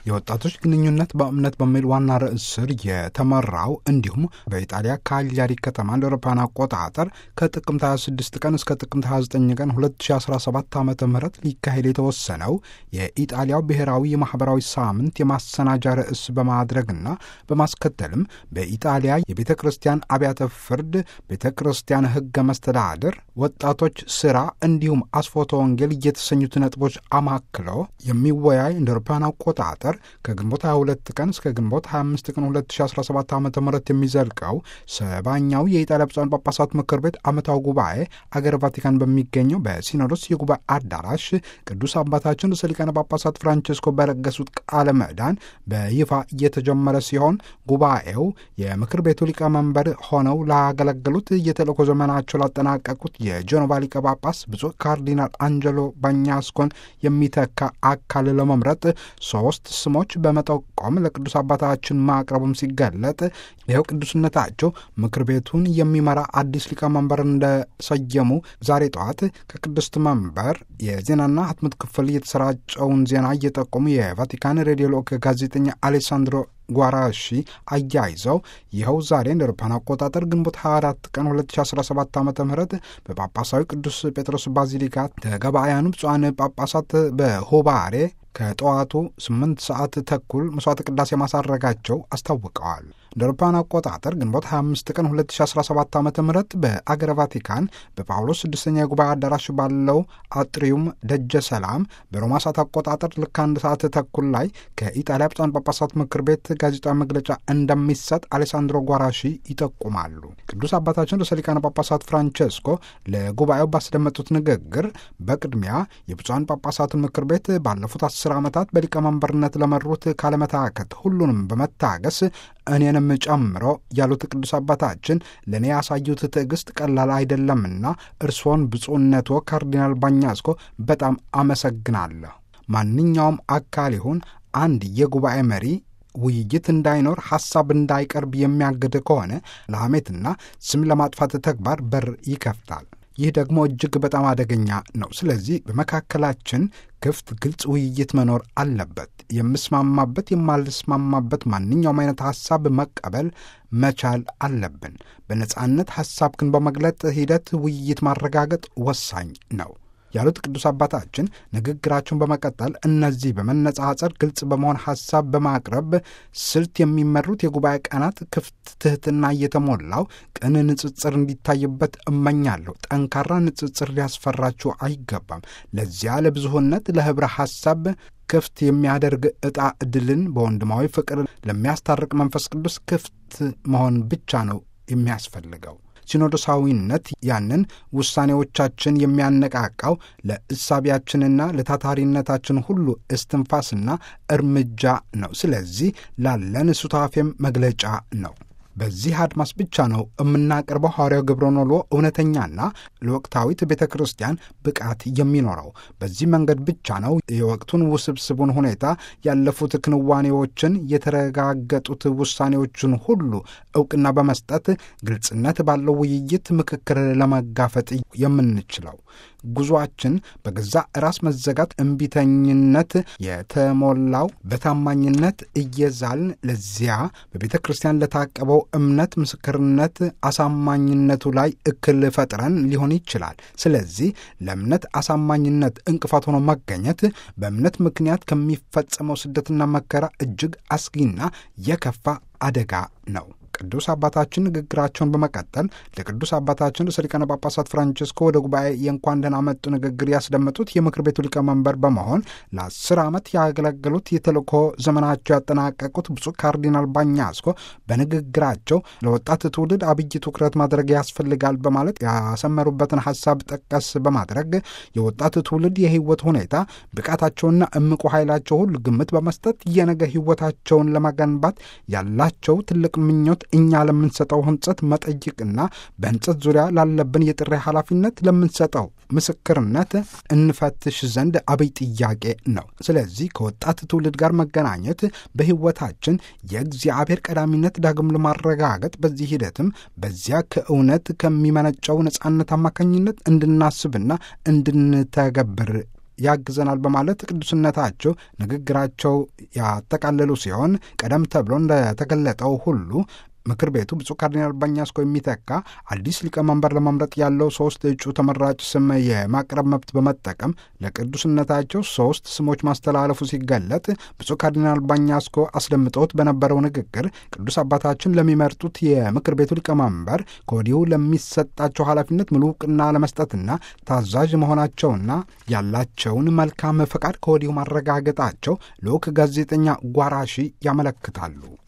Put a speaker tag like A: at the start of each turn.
A: የወጣቶች ግንኙነት በእምነት በሚል ዋና ርዕስ ስር የተመራው እንዲሁም በኢጣሊያ ካሊያሪ ከተማ እንደ አውሮፓውያን አቆጣጠር ከጥቅምት 26 ቀን እስከ ጥቅምት 29 ቀን 2017 ዓ ም ሊካሄድ የተወሰነው የኢጣሊያው ብሔራዊ የማህበራዊ ሳምንት የማሰናጃ ርዕስ በማድረግና በማስከተልም በኢጣሊያ የቤተ ክርስቲያን አብያተ ፍርድ፣ ቤተ ክርስቲያን ህገ መስተዳድር፣ ወጣቶች ስራ እንዲሁም አስፎተ ወንጌል እየተሰኙት ነጥቦች አማክሎ የሚወያይ እንደ አውሮፓውያን አቆጣጠር ከግንቦት 22 ቀን እስከ ግንቦት 25 ቀን 2017 ዓ ም የሚዘልቀው ሰባኛው የኢጣሊያ ብፁዓን ጳጳሳት ምክር ቤት ዓመታዊ ጉባኤ አገር ቫቲካን በሚገኘው በሲኖዶስ የጉባኤ አዳራሽ ቅዱስ አባታችን ርዕሰ ሊቃነ ጳጳሳት ፍራንቺስኮ በለገሱት ቃለ ምዕዳን በይፋ እየተጀመረ ሲሆን ጉባኤው የምክር ቤቱ ሊቀመንበር ሆነው ላገለገሉት የተልእኮ ዘመናቸው ላጠናቀቁት የጀኖቫ ሊቀ ጳጳስ ብፁዕ ካርዲናል አንጀሎ ባኛስኮን የሚተካ አካል ለመምረጥ ሶስት ስሞች በመጠቆም ለቅዱስ አባታችን ማቅረቡም ሲገለጥ ይኸው ቅዱስነታቸው ምክር ቤቱን የሚመራ አዲስ ሊቀመንበር እንደሰየሙ ዛሬ ጠዋት ከቅድስት መንበር የዜናና ህትመት ክፍል የተሰራጨውን ዜና እየጠቆሙ የቫቲካን ሬዲዮ ልዑክ ጋዜጠኛ አሌሳንድሮ ጓራሺ አያይዘው ይኸው ዛሬ እንደ አውሮፓውያን አቆጣጠር ግንቦት 24 ቀን 2017 ዓ ም በጳጳሳዊ ቅዱስ ጴጥሮስ ባዚሊካ ተገባያኑ ብፁዓን ጳጳሳት በሆባሬ ከጠዋቱ 8 ሰዓት ተኩል መስዋዕተ ቅዳሴ ማሳረጋቸው አስታውቀዋል። እንደ አውሮፓውያን አቆጣጠር ግንቦት 25 ቀን 2017 ዓ ም በአገረ ቫቲካን በጳውሎስ ስድስተኛ የጉባኤ አዳራሽ ባለው አጥሪዩም ደጀ ሰላም በሮማ ሰዓት አቆጣጠር ልክ አንድ ሰዓት ተኩል ላይ ከኢጣሊያ ብፁዓን ጳጳሳት ምክር ቤት ጋዜጣዊ መግለጫ እንደሚሰጥ አሌሳንድሮ ጓራሺ ይጠቁማሉ። ቅዱስ አባታችን ርዕሰ ሊቃነ ጳጳሳት ፍራንቼስኮ ለጉባኤው ባስደመጡት ንግግር በቅድሚያ የብፁዓን ጳጳሳትን ምክር ቤት ባለፉት አስር ዓመታት በሊቀመንበርነት ለመሩት ካለመታከት ሁሉንም በመታገስ እኔንም ጨምሮ ያሉት ቅዱስ አባታችን ለእኔ ያሳዩት ትዕግስት ቀላል አይደለምና እርስዎን ብፁዕነቶ ካርዲናል ባኛስኮ በጣም አመሰግናለሁ። ማንኛውም አካል ይሁን አንድ የጉባኤ መሪ ውይይት እንዳይኖር ሐሳብ እንዳይቀርብ የሚያግድ ከሆነ ለሐሜትና ስም ለማጥፋት ተግባር በር ይከፍታል። ይህ ደግሞ እጅግ በጣም አደገኛ ነው። ስለዚህ በመካከላችን ክፍት፣ ግልጽ ውይይት መኖር አለበት። የምስማማበት፣ የማልስማማበት ማንኛውም አይነት ሐሳብ መቀበል መቻል አለብን። በነጻነት ሐሳብክን በመግለጥ ሂደት ውይይት ማረጋገጥ ወሳኝ ነው ያሉት ቅዱስ አባታችን ንግግራቸውን በመቀጠል እነዚህ በመነጻጸር ግልጽ በመሆን ሐሳብ በማቅረብ ስልት የሚመሩት የጉባኤ ቀናት ክፍት፣ ትህትና እየተሞላው ቅን ንጽጽር እንዲታይበት እመኛለሁ። ጠንካራ ንጽጽር ሊያስፈራችሁ አይገባም። ለዚያ ለብዙህነት ለህብረ ሐሳብ ክፍት የሚያደርግ ዕጣ ዕድልን በወንድማዊ ፍቅር ለሚያስታርቅ መንፈስ ቅዱስ ክፍት መሆን ብቻ ነው የሚያስፈልገው። ሲኖዶሳዊነት ያንን ውሳኔዎቻችን የሚያነቃቃው ለእሳቢያችንና ለታታሪነታችን ሁሉ እስትንፋስና እርምጃ ነው። ስለዚህ ላለን ሱታፌም መግለጫ ነው። በዚህ አድማስ ብቻ ነው የምናቀርበው ሐዋርያው ግብረኖሎ እውነተኛና ለወቅታዊት ቤተ ክርስቲያን ብቃት የሚኖረው። በዚህ መንገድ ብቻ ነው የወቅቱን ውስብስቡን ሁኔታ ያለፉት ክንዋኔዎችን፣ የተረጋገጡት ውሳኔዎችን ሁሉ እውቅና በመስጠት ግልጽነት ባለው ውይይት ምክክር ለመጋፈጥ የምንችለው። ጉዞአችን በገዛ ራስ መዘጋት፣ እምቢተኝነት የተሞላው በታማኝነት እየዛልን ለዚያ በቤተ ክርስቲያን ለታቀበው እምነት ምስክርነት አሳማኝነቱ ላይ እክል ፈጥረን ሊሆን ይችላል። ስለዚህ ለእምነት አሳማኝነት እንቅፋት ሆኖ መገኘት በእምነት ምክንያት ከሚፈጸመው ስደትና መከራ እጅግ አስጊና የከፋ አደጋ ነው። ቅዱስ አባታችን ንግግራቸውን በመቀጠል ለቅዱስ አባታችን ርዕሰ ሊቃነ ጳጳሳት ፍራንቺስኮ ወደ ጉባኤ የእንኳን ደህና መጡ ንግግር ያስደመጡት የምክር ቤቱ ሊቀመንበር በመሆን ለአስር ዓመት ያገለገሉት የተልእኮ ዘመናቸው ያጠናቀቁት ብፁዕ ካርዲናል ባኛስኮ በንግግራቸው ለወጣት ትውልድ አብይ ትኩረት ማድረግ ያስፈልጋል በማለት ያሰመሩበትን ሀሳብ ጠቀስ በማድረግ የወጣት ትውልድ የህይወት ሁኔታ ብቃታቸውና እምቁ ኃይላቸው ሁሉ ግምት በመስጠት የነገ ህይወታቸውን ለመገንባት ያላቸው ትልቅ ምኞት እኛ ለምንሰጠው ህንጸት መጠይቅና በህንጸት ዙሪያ ላለብን የጥሪ ኃላፊነት ለምንሰጠው ምስክርነት እንፈትሽ ዘንድ አብይ ጥያቄ ነው። ስለዚህ ከወጣት ትውልድ ጋር መገናኘት በህይወታችን የእግዚአብሔር ቀዳሚነት ዳግም ለማረጋገጥ በዚህ ሂደትም በዚያ ከእውነት ከሚመነጨው ነጻነት አማካኝነት እንድናስብና እንድንተገብር ያግዘናል በማለት ቅዱስነታቸው ንግግራቸው ያጠቃለሉ ሲሆን ቀደም ተብሎ እንደተገለጠው ሁሉ ምክር ቤቱ ብፁዕ ካርዲናል ባኛስኮ የሚተካ አዲስ ሊቀመንበር ለመምረጥ ያለው ሶስት እጩ ተመራጭ ስም የማቅረብ መብት በመጠቀም ለቅዱስነታቸው ሶስት ስሞች ማስተላለፉ ሲገለጥ ብፁዕ ካርዲናል ባኛስኮ አስደምጠውት በነበረው ንግግር ቅዱስ አባታችን ለሚመርጡት የምክር ቤቱ ሊቀመንበር ከወዲሁ ለሚሰጣቸው ኃላፊነት ሙሉ እውቅና ለመስጠትና ታዛዥ መሆናቸውና ያላቸውን መልካም ፈቃድ ከወዲሁ ማረጋገጣቸው ልዑክ ጋዜጠኛ ጓራሺ ያመለክታሉ።